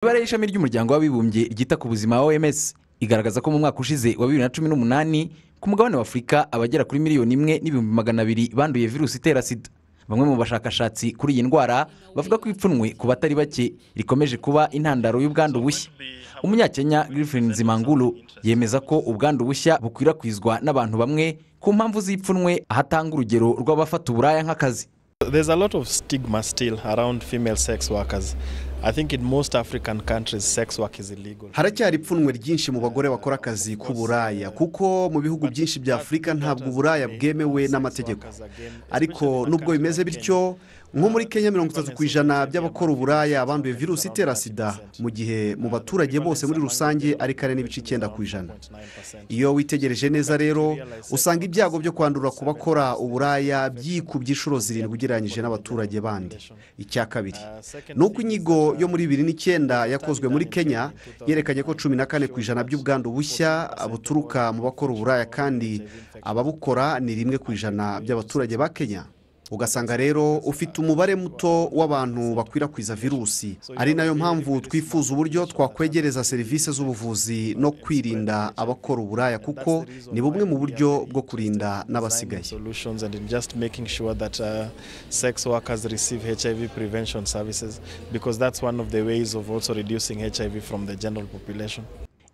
imibare y'ishami ry'umuryango w'abibumbye ryita ku buzima oms igaragaza ko mu mwaka ushize wa bibiri na cumi n'umunani ku mugabane wa afurika abagera kuri miliyoni imwe n'ibihumbi magana abiri banduye virusi itera sida bamwe mu bashakashatsi kuri iyi ndwara bavuga ko ipfunwe ku batari bake rikomeje kuba intandaro y'ubwandu bushya umunyakenya griffin nzimanguru yemeza ko ubwandu bushya bukwirakwizwa n'abantu bamwe ku mpamvu z'ipfunwe aho atanga urugero rw'abafata uburaya nk'akazi There's a lot of stigma still around female sex workers. I think in most African countries, sex work is illegal. haracyari ipfunwe ryinshi mu bagore bakora akazi k'uburaya kuko mu bihugu byinshi bya afurika ntabwo uburaya bwemewe n'amategeko ariko nubwo bimeze bityo nko muri kenya mirongo itatu ku ijana by'abakora uburaya banduye virusi itera sida mu gihe mu baturage bose muri rusange ari kane n'ibice icyenda ku ijana iyo witegereje neza rero usanga ibyago byo kwandura ku bakora uburaya byikubye inshuro zirindwi ugereranyije n'abaturage bandi icya kabiri ni uko inyigo yo muri bibiri n'icyenda yakozwe muri kenya yerekanye ko cumi na kane ku ijana by'ubwandu bushya buturuka mu bakora uburaya kandi ababukora ni rimwe ku ijana by'abaturage ba kenya ugasanga rero ufite umubare muto w'abantu bakwirakwiza virusi ari nayo mpamvu twifuza uburyo twakwegereza serivisi z'ubuvuzi no kwirinda abakora uburaya kuko ni bumwe mu buryo bwo kurinda n'abasigaye Solutions and in just making sure that uh, sex workers receive HIV prevention services because that's one of the ways of also reducing HIV from the general population.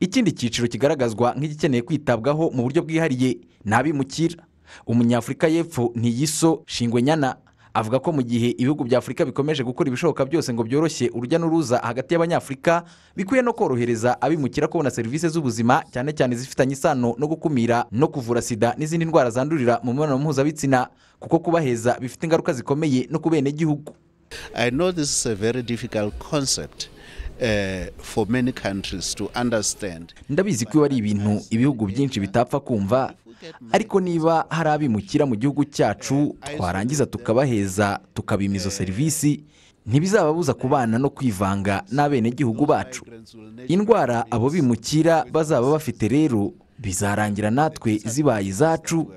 ikindi cyiciro kigaragazwa nk'igikeneye kwitabwaho mu buryo bwihariye ni abimukira umunyafurika y'epfo ntiyiso shingwenyana avuga ko mu gihe ibihugu bya afurika bikomeje gukora ibishoboka byose ngo byoroshye urujya n'uruza hagati y'abanyafurika bikwiye no korohereza abimukira kubona serivisi z'ubuzima cyane cyane izifitanye isano no gukumira no kuvura sida n'izindi ndwara zandurira mu mibonano mpuzabitsina kuko kubaheza bifite ingaruka zikomeye no ku benegihugu I know this is a very difficult concept uh, for many countries to understand. ndabizi ko ibi ari ibintu ibihugu byinshi bitapfa kumva ariko niba hari abimukira mu gihugu cyacu twarangiza tukabaheza tukabima izo serivisi ntibizababuza kubana no kwivanga n'abenegihugu bacu indwara abo bimukira bazaba bafite rero bizarangira natwe zibaye izacu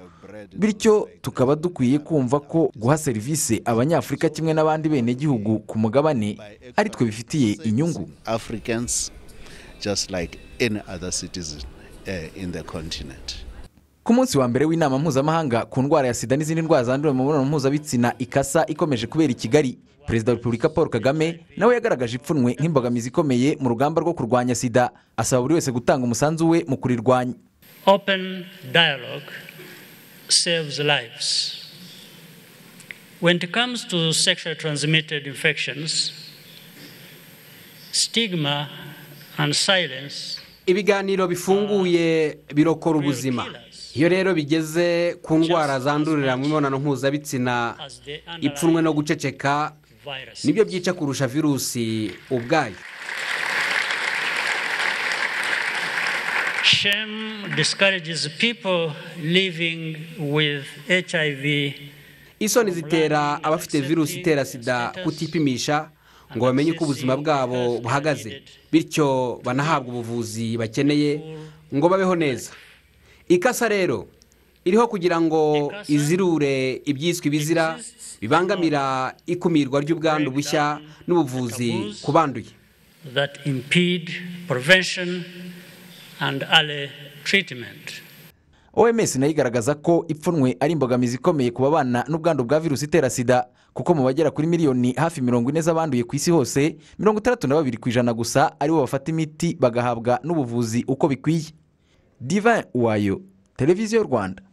bityo tukaba dukwiye kumva ko guha serivisi abanyafurika kimwe n'abandi benegihugu ku mugabane ari twe bifitiye inyungu Africans, just like any other citizen uh, in the continent. ku munsi wa mbere w'inama mpuzamahanga ku ndwara ya sida n'izindi ndwara zandurira mu mibonano mpuzabitsina ikasa ikomeje kubera i kigali perezida wa repubulika paul kagame nawe yagaragaje ipfunwe nk'imbogamizi ikomeye mu rugamba rwo kurwanya sida asaba buri wese gutanga umusanzu we mu kurirwanya Open dialogue saves lives. When it comes to sexually transmitted infections, stigma and silence ibiganiro bifunguye birokora ubuzima iyo rero bigeze ku ndwara zandurira mu mibonano mpuzabitsina ipfunwe no guceceka nibyo byica kurusha virusi ubwayo shame discourages people living with HIV isoni zitera abafite virusi itera sida kutipimisha ngo bamenye uko ubuzima bwabo buhagaze bityo banahabwa ubuvuzi bakeneye ngo babeho neza ikasa rero iriho kugira ngo izirure ibyiswe ibizira bibangamira ikumirwa ry'ubwandu bushya n'ubuvuzi ku banduye that impede prevention and early treatment. oms nayo igaragaza ko ipfunwe ari imbogamizi ikomeye ku babana n'ubwandu bwa virusi itera sida kuko mu bagera kuri miliyoni hafi mirongo ine z'abanduye ku isi hose mirongo itandatu na babiri ku ijana gusa aribo bafata imiti bagahabwa n'ubuvuzi uko bikwiye diva wayo televiziyo rwanda